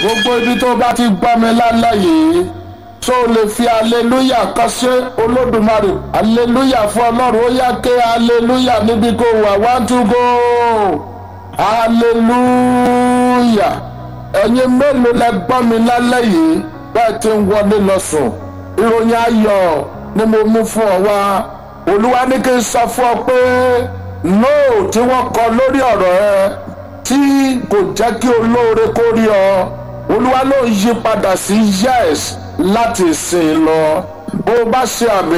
gbogbo ibi tó bá ti gbọ́ mi lálẹ́ yìí tó lè fi aleluya kan ṣe olódùmarè aleluya fún ọlọ́run ó yá ké aleluya níbi kó wà one two go aleluya ẹ̀yin mélòó lẹ gbọ́ mi lálẹ́ yìí bẹ́ẹ̀ ti ń wọlé lọ sùn ìròyìn ayọ̀ ni mo mú fún ọ wá olúwa ní kí n sọ fún ọ pé nóò tí wọ́n kọ lórí ọ̀rọ̀ ẹ tí kò jẹ́ kí olóore kó rí ọ olúwa ló ń yí padà sí yes láti sìn lọ bó o bá ṣe àmì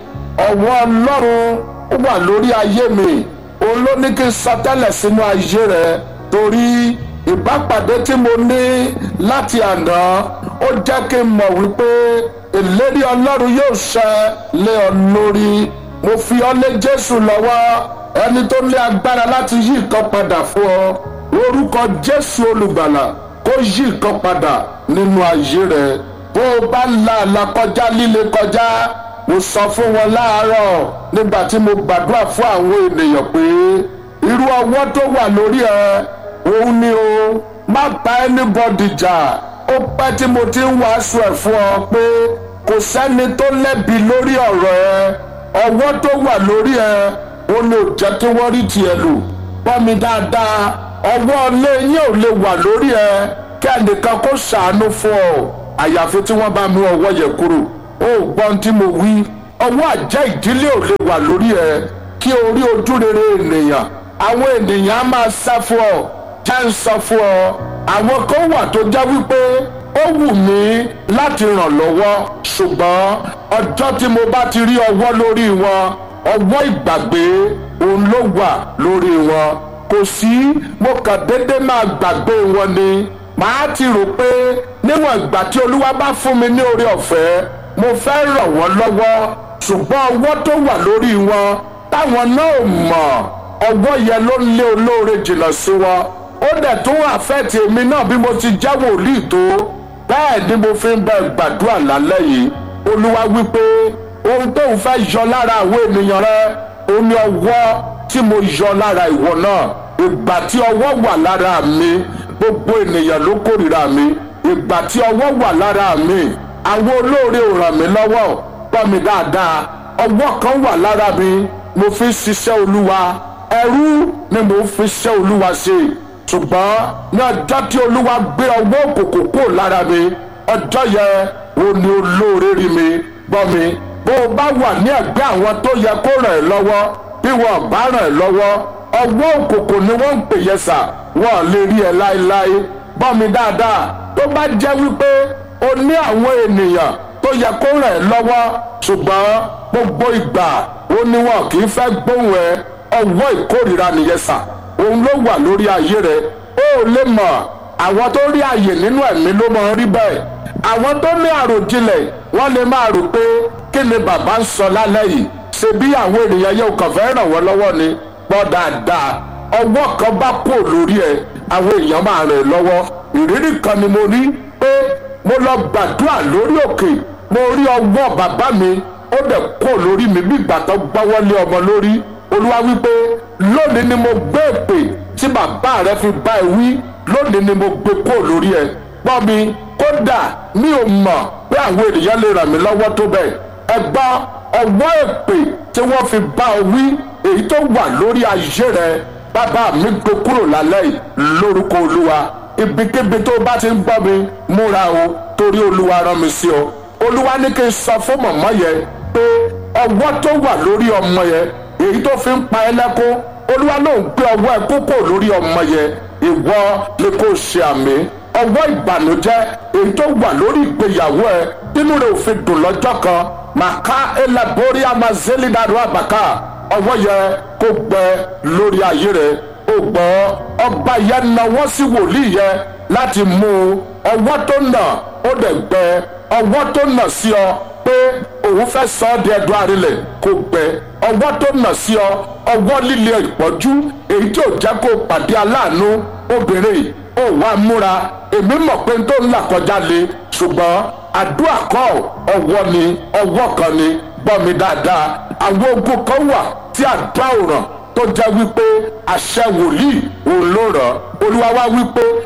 ọwọ́ ọlọ́run ó wà lórí ayé mi òun ló ní kí n sọ tẹ́lẹ̀ sínú ayé rẹ torí ìbápàdé tí mo ní láti àná ó jẹ́ kí n mọ̀ wípé ìlérí ọlọ́run yóò ṣẹ lé ọ lórí mo fi ọ lé jésù lọ́wọ́ ẹni tó ní agbára láti yí nǹkan padà fún ọ orúkọ jésù olùgbàlà kó yí nǹkan padà nínú ayé rẹ bó o bá ń la àlà kọjá líle kọjá mo sọ fún wọn láàárọ̀ nígbà tí mo gbàdúrà fún àwọn ènìyàn pé irú ọwọ́ tó wà lórí ẹ òun ni o má bá anybody jà ó pẹ́ tí mo ti ń wàásù ẹ̀ fún ọ pé kò sẹ́ni tó lẹ́bi lórí ọ̀rọ̀ ẹ ọwọ́ tó wà lórí ẹ ó lè jẹ́ kí wọ́n rí tiẹ̀ lò gbọ́ mi dáadáa ọwọ́ ilé yín ò lè wà lórí ẹ kí ẹnìkan kó ṣàánú fún ọ àyàfi tí wọ́n bá mú ọwọ́ yẹ kúrò ó gbọ́n tí mo wí ọwọ́ àjẹ́ ìdílé ò lè wà lórí ẹ kí orí ojú rere ènìyàn àwọn ènìyàn á máa sá fún ọ jẹ́ ń sọ fún ọ àwọn kan wà tó jẹ́ wípé ó wù mí láti ràn lọ́wọ́ ṣùgbọ́n ọjọ́ tí mo bá ti rí ọwọ́ lórí wọn ọwọ́ ìgbàgbé òun ló wà lórí wọn kò sí mo kàn déédéé máa gbàgbé wọn ni màá ti rò pé níwọ̀n ìgbà tí olúwa bá fún mi ní oore ọ̀fẹ́ mo fẹ́ ràn wọ́n lọ́wọ́ ṣùgbọ́n ọwọ́ tó wà lórí wọn táwọn náà mọ̀ ọwọ́ yẹn ló ń lé olóore jìnnà sí wọn ó dẹ̀ tún àfẹ́ẹ̀tì èmi náà bí mo ti jẹ́ wòlíì tó bẹ́ẹ̀ ni mo fi ń bẹ gbàdúrà lálẹ́ yìí olúwa wípé ohun tó ń fẹ́ yọ lára àwọn ènìyàn rẹ ó ní ọwọ́ tí mo yọ lára ìwọ náà ìgbà tí ọwọ́ wà lára mi gbogbo ènìyàn ló kórìíra mi ìgbà tí ọwọ́ wà lára mi àwọn olóore ò ràn mí lọ́wọ́ gbọ́ mi dáadáa ọwọ́ kan wà lára mi mo fi ń ṣiṣẹ́ olúwa ẹrú ni mo fi ṣiṣẹ́ olúwa ṣe ṣùgbọ́n ní ọjọ́ tí olúwa gbé ọwọ́ òkùnkùn kúrò lára mi ọjọ́ yẹn ó ní olóore rí mi gbọ́ mi bó o bá wà ní ẹ̀gbẹ́ àwọn tó yẹ kó ràn ẹ́ lọ́wọ́ bí wọn bá ràn ẹ́ lọ́wọ́ ọwọ́ òkùnkùn ni wọ́n ń pè yẹn sà wọ́n lè rí ẹ láéláé gbọ́ mi dáadáa tó bá jẹ́ wípé o ní àwọn ènìyàn tó yẹ kó ràn ẹ́ lọ́wọ́ ṣùgbọ́n gbogbo ìgbà ó ní wọn kì í fẹ́ gbóhùn ẹ ọwọ́ ìkórìíra nìyẹn sà òun ló wà lórí ayé rẹ ó lè mọ̀ àwọn tó rí àyè nínú ẹ̀mí ló máa ń rí bẹ́ẹ̀ àwọn tó ní àròjinlẹ̀ wọ́n lè máa rò pé kí ni bàbá ń sọ lálẹ́ yìí ṣe bí àwọn ènìyàn yóò kàn fẹ́ ràn wọ́n lọ́wọ́ ni gbọ́ dáadáa ọwọ́ kan bá kó lórí ẹ àwọn èèyàn máa ràn ẹ́ lọ́wọ́ ìrírí kan ni mo rí pé mo lọ gbàdúrà lórí òkè mo rí ọwọ́ bàbá mi ó dẹ̀ kó lórí mi bí ìgbà tó gbọ́wọ́ lé ọmọ lórí olúwa wípé lónìí ni mo gbé èpè tí bàbá rẹ fi bá ẹ wí lónìí ni mo gbé kó lórí ẹ gbọ́ mi kódà mi ò mọ̀ pé àwọn ènìyàn lè ràn mí lọ́wọ́ tó bẹ́ẹ̀ ẹ gbọ́ ọwọ́ èpè tí wọ́n fi bá ọ wí èyí tó wà lórí ayé rẹ bàbá mi gbé kúrò lálẹ́ yìí lórúkọ olúwa ibikíbi tó bá ti ń gbọ́ mi múra o torí olúwa rán mi sí ọ olúwa ní kí n sọ fún mọ̀mọ́ yẹn pé ọwọ́ tó wà lórí ọmọ yẹn èyí tó fi ń pa ẹ́ lẹ́kún olúwa ló ń gbé ọwọ́ ẹ kókó lórí ọmọ yẹn ìwọ ni kò ṣe àmì ọwọ́ ìbànújẹ́ èyí tó wà lórí ìgbéyàwó ẹ nínú rẹ ò fi dùn lọ́jọ́ kan màkà elabori amazelidadu abaka ọwọ́ yẹn kó gbẹ lórí ayé rẹ ó gbọ́ ọba yẹn náwó sí wòlíì yẹn láti mú ọwọ́ tó nà ó dẹ̀ gbẹ ọwọ́ tó nà sí ọ pé òun fẹ́ sọ ọ́ di ẹ̀dùn àrílẹ̀ kó gbẹ ọwọ́ tó nà sí ọ ọwọ́ líle ìpọ́jú èyí tí ò jẹ́ kó pàdé aláàánú obìnrin ó wá múra èmi mọ̀ pé tó ń là kọjá le ṣùgbọ́n àdúrà kọ́ ọwọ́ ni ọwọ́ kan ni gbọ́ mi dáadáa àwọn ogun kan wà tí àdúrà ò ràn tó jẹ́ wípé àṣẹ wòlíì òun ló ràn olúwa wá wípé irú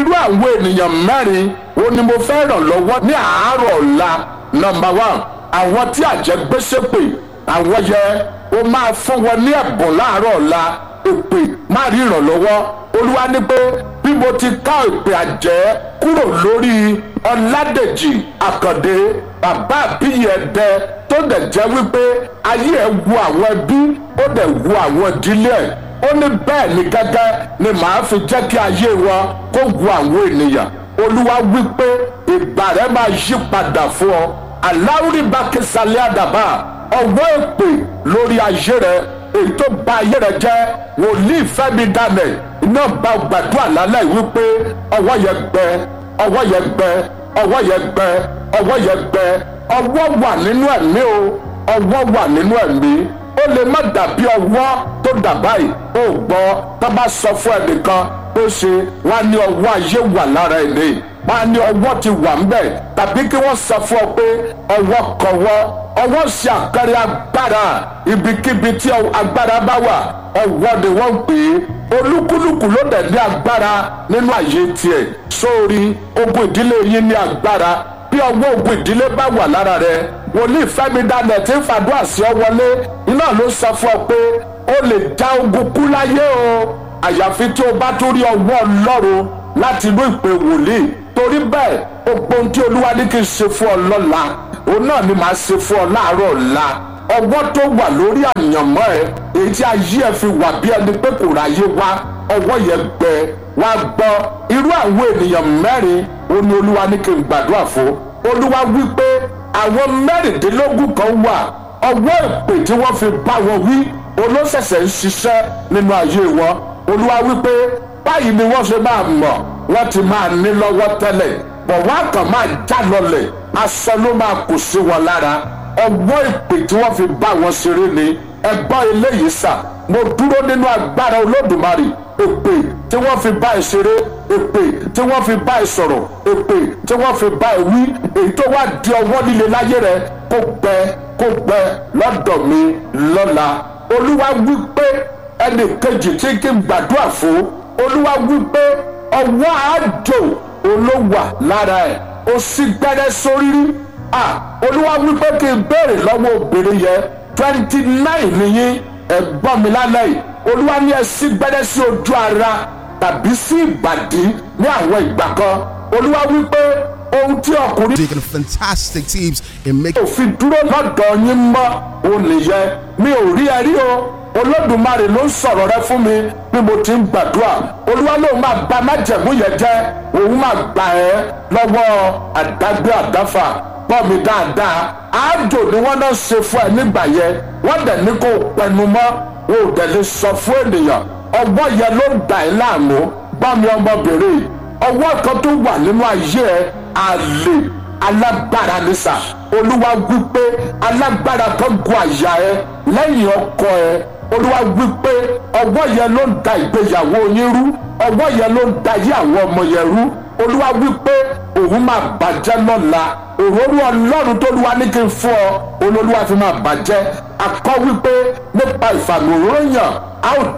irú àwọn ènìyàn mẹ́rin ó ní mo fẹ́ ràn lọ́wọ́ ní àárọ̀ ọ̀la nọmba one àwọn tí àjẹgbésépè àwọn yẹ ó máa fún wọn ní ẹ̀bùn láàárọ̀ ọ̀la èpè má rí ìrànlọ́wọ́ olúwa ní pé bí mo ti ká èpè àjẹ́ kúrò lórí ọ̀làdèjì àkàndé bàbá àbíyí ẹ̀dẹ tó dẹ̀ jẹ́ wípé ayé ẹ̀ wu àwọn ẹbí ó dẹ̀ wu àwọn ìdílé ẹ̀ ó ní bẹ́ẹ̀ ni gẹ́gẹ́ ni màá fi jẹ́ kí ayé wọn kó wu àwọn ènìyàn olúwa wípé ìgbà rẹ máa yí padà fún ọ aláwùrí bá kẹsàlẹ̀ àdàbà ọwọ́ èpè lórí ayé rẹ èyí tó bà ayé rẹ jẹ́ wòlíì fẹ́mi daniel iná bá gbàdúrà lálẹ́ wípé ọwọ́ yẹn gbẹ ọwọ́ yẹn gbẹ ọwọ́ yẹn gbẹ ọwọ́ yẹn gbẹ ọwọ́ wà nínú ẹ̀mí o ọwọ́ wà nínú ẹ̀mí ó lè má dàbí ọwọ́ tó dà báyìí ó gbọ́ tá bá sọ fún ẹnìkan ó ṣe wá ní ọwọ́ ayé wà lára ẹni wá ní ọwọ́ ti wà ń bẹ̀ tàbí kí wọ́n sọ fún ọ pé ọwọ́ kọwọ́ ọwọ́ ṣe àkàrẹ agbára ibikíbi tí agbára bá wà ọwọ́ ni wọ́n ń pè é olúkúlùkù ló dẹ̀ ní agbára nínú àyè tiẹ̀ sórí ogun ìdílé yín ní agbára bí ọwọ́ ogun ìdílé bá wà lára rẹ wòlíì fẹ́mi dánẹ̀ tí ń fàdúrà sí ọ wọlé iná ló sọ fún ọ pé ó lè já ogun kú láyé o àyàfi tí o bá tún rí ọwọ́ ọlọ́run láti inú ìpè wòlíì torí bẹ́ẹ̀ gbogbo ohun tí olúwa ní kí n ṣe fún ọ lọ́la òun náà ni màá ṣe fún ọ láàárọ̀ ọ̀la ọwọ́ tó wà lórí àyànmọ́ ẹ èyí tí ayé ẹ fi wà bí ẹni pé kò ráyé wá ọwọ́ yẹn gbẹ wá gbọ́ irú àwọn ènìyàn mẹ́rin ó ní olúwa ní kí n gbàdúrà fún olúwa wí pé àwọn mẹ́rìndínlógún kan wà ọwọ́ ìpè tí wọ́n fi bá wọn wí olóṣẹ̀ṣẹ̀ ń ṣiṣẹ́ nínú ayé wọn olúwa wí pé báyìí ni wọ́n ṣe máa mọ̀ wọ́n ti máa ní lọ́wọ́ tẹ́lẹ̀ bọ̀ wọ́n á kàn máa já lọlẹ̀ aṣọ ló máa kù sí wọn lára ọwọ́ ìpè tí wọ́n fi bá wọn ṣeré ni ẹgbọ́n eléyìí sà mo dúró nínú agbára olódùmarè èpè tí wọ́n fi bá ẹ ṣeré èpè tí wọ́n fi bá ẹ sọ̀rọ̀ èpè tí wọ́n fi bá ẹ wí èyí tó wá di ọwọ́ líle láyé rẹ kó gbẹ kó gbẹ lọ́dọ̀ mi lọ́la olúwa wí pé ẹnì kejì tí kí n gbàdúrà fún olúwa wí pé ọwọ́ àjò olówà lára ẹ̀ ó sì gbẹ́rẹ́ sórí rí ah olúwa wí pé kí n béèrè lọ́wọ́ obìnrin yẹn twenty nine nìyí ẹ̀gbọ́n mi lálẹ́ yìí olúwa ní ẹ sí gbẹ́rẹ́ sí ojú ara tàbí sí ìbàdí ní àwọn ìgbà kan olúwa wí pé ohun tí ọkùnrin Taking fantastic teams in making òfin dúró lọ́dọ̀ yín mọ́ òun nìyẹn mi ò rí ẹ rí o olódùmarè ló ń sọ̀rọ̀ rẹ fún mi bí mo ti ń gbàdúrà olúwa lóun máa ba májẹ̀mú yẹn jẹ́ òun máa gbà ẹ́ lọ́wọ́ àdágbé àdáfà gbọ́ mi dáadáa àádò ni wọ́n náà ṣe fún ẹ nígbà yẹn wọ́n dẹ̀ ní kó pẹnu mọ́ o ò dẹ̀ lè sọ fún ènìyàn ọwọ́ yẹn ló ń dà ẹ́ láàmú gbọ́ mi ọmọbìnrin ọwọ́ kan tó wà nínú ayé ẹ àlè alágbára ní sà olúwa wípé alágbára kan gun àyà ẹ lẹ́yìn ọkọ ẹ olúwa wípé ọwọ́ yẹn ló ń da ìgbéyàwó yín rú ọwọ́ yẹn ló ń da yí àwọn ọmọ yẹn rú olúwa wípé òun máa bàjẹ́ lọ́la òróró ọlọ́run tó lúwa ní kí n fún ọ olólùwà fi máa bàjẹ́ akọ wípé nípa ìfàmì òróró yàn a ó